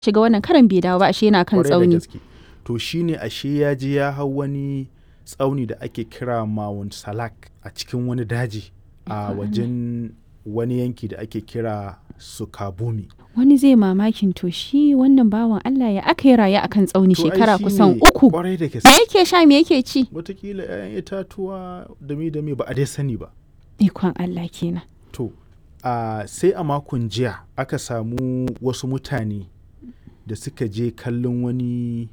shiga wannan karan bai dawo ba ashe yana kan Kwarai da tsauni gaske. To shine ashe ya je ya hau wani tsauni da ake kira Mount Salak a cikin wani daji a wajen wani yanki da ake kira Sukabumi. wani zai mamakin to shi wannan bawan Allah ya aka yi raye akan tsauni To ai shekara shine kusan uku Kwarai da me gaske. yake sha me yake ci Wataƙila 'ya'yan itatuwa dame-dame ba a dai sani ba. ikon Allah kenan To, a sai a makon jiya aka samu wasu mutane da suka je kallon wani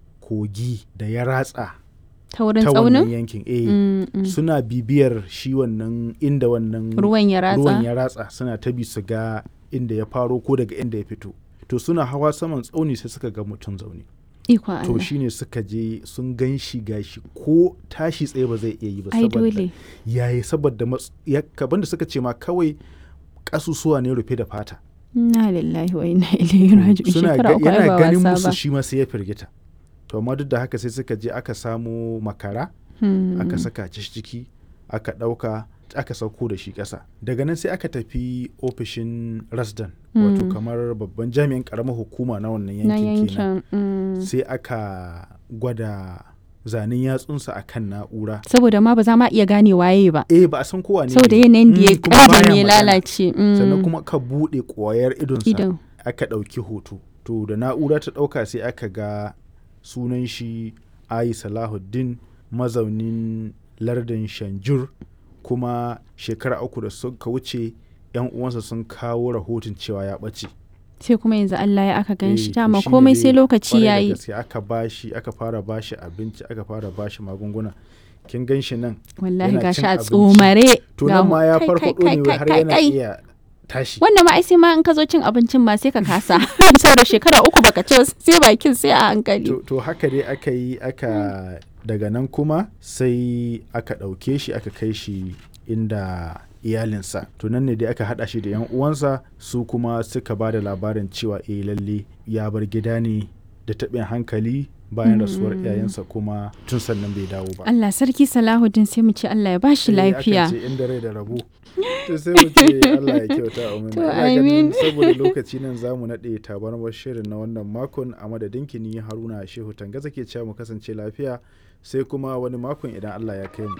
kogi da ya ratsa ta wurin ta wannan tsaunin yankin. Eh, Mm, mm. suna bibiyar shi wannan inda wannan ruwan ya ruwan ratsa ya ratsa suna ta bi su ga inda ya faro ko daga inda ya fito. To suna hawa saman tsauni sai suka ga mutum zaune. ikon To Allah shine suka je sun gan shi gashi ko tashi tsaye ba zai iya yi ba ai saboda dole yayi saboda mats- ya kaban da suka ce ma kawai kasusuwa ne rufe da fata inna lillahi wa inna ilaihi raji'un suna shekara ga, uku ai yana ba ganin wasa musu ba shi ma sai ya firgita to amma duk da haka sai suka je aka samo makara Hmm. aka saka shi ciki aka ɗauka aka sauko da shi ƙasa daga nan sai aka tafi ofishin rasdan wato Mm. kamar babban jami'in ƙaramar hukuma na wannan na yankin kenan yankin mm. sai aka gwada zanen yatsunsa a kan na'ura saboda ma ba za ma iya gane waye ba eh ba a san kowa ne saboda ne. yanayin da ya Mm, kuma ƙara baya ne ya magana. lalace mm. sannan kuma ka buɗe ƙwayar idonsa idan aka ɗauki hoto to da na'ura ta ɗauka sai aka ga sunan shi ayi salahuddin mazaunin lardin shanjur kuma shekara uku da suka wuce yan uwansa sun kawo rahoton cewa ya ɓace sai kuma yanzu Allah ya aka gan shi Eh, to dama shine komai dai sai lokaci kwarai da yayi gaske aka bashi aka fara bashi abinci aka fara bashi magunguna kin gan shi nan wallahi yana gashi cin a abinci. tsomare to ga nan mu- ma ya kai, farfaɗo kai, ne kai, har kai, yana kai. iya tashi wannan ma ai sai ma in ka zo cin abincin ma sai ka kasa saboda shekara uku baka ci ba, sai bakin sai a hankali to, to haka dai aka yi aka daga nan kuma sai aka ɗauke shi aka kai shi inda iyalinsa to nan ne dai aka haɗa shi da yan uwansa su kuma suka ba da labarin cewa eh lalle ya bar gida ne da taɓin hankali bayan rasuwar iyayensa kuma tun sannan bai dawo ba Allah sarki Salahuddin sai mu ce Allah ya bashi Eh, akan lafiya ce inda rai da rabo to sai mu ce Allah ya kyauta amin To, Ina ganin amin. saboda lokaci nan zamu naɗe tabarmar shirin na wannan makon a madadin kini Haruna Shehu Tangaza ke cewa mu kasance lafiya sai kuma wani makon idan Allah ya kai mu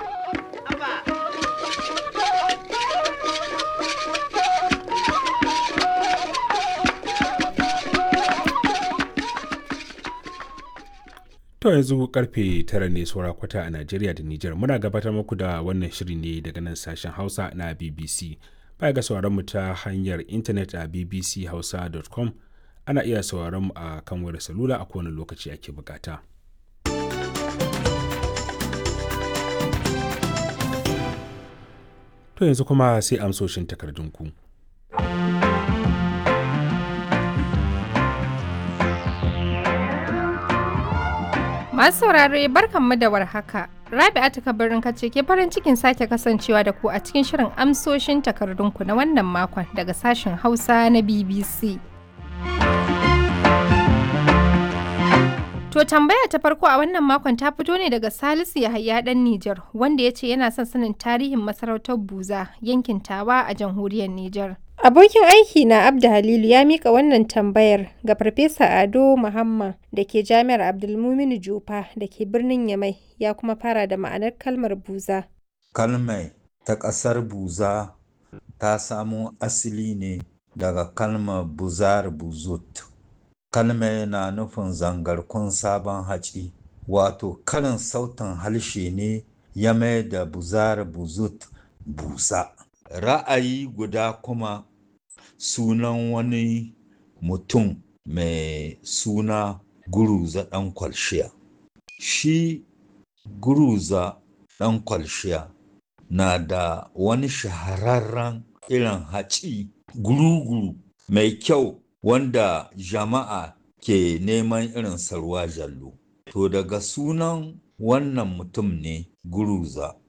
To yanzu karfe tara ne saura kwata a Najeriya da Nijar muna gabatar muku da wannan shiri ne daga nan sashen Hausa na BBC. Baya ga sauraron mu ta hanyar intanet a bbchausa.com ana iya sauraron mu a kan wayar salula a kowane lokaci ake bukata. To yanzu kuma sai amsoshin takardunku. Masu saurare barkanmu da warhaka. Rabi'atu kabarin kace ke farin cikin sake kasancewa da ku a cikin shirin amsoshin takardunku na wannan makon daga sashen Hausa na BBC. To tambaya ta farko a wannan makon ta fito ne daga Salisu Yahaya dan Nijar wanda ya ce yana son sanin tarihin masarautar Buza yankin Tawa a jamhuriyar Nijar. Abokin aiki na Abda Halilu ya mika wannan tambayar ga Farfesa Ado Muhammad da ke Jami'ar Abdulmuminu Jufa da ke birnin Yamai ya kuma fara da ma'anar kalmar buza. Kalmai ta ƙasar Buza ta samo asali ne daga kalmar buzar buzut. Kalmai na nufin zangarkun sabon haci, wato karin sautin harshe ne ya mai da buzar buzut busa. Ra'ayi guda kuma sunan wani mutum mai suna Guruza ɗan kwalshiya. Shi Guruza ɗan kwalshiya na da wani shahararren irin haci guru-guru mai kyau wanda jama'a ke neman irin sarwa jallo. To daga sunan wannan mutum ne Guruza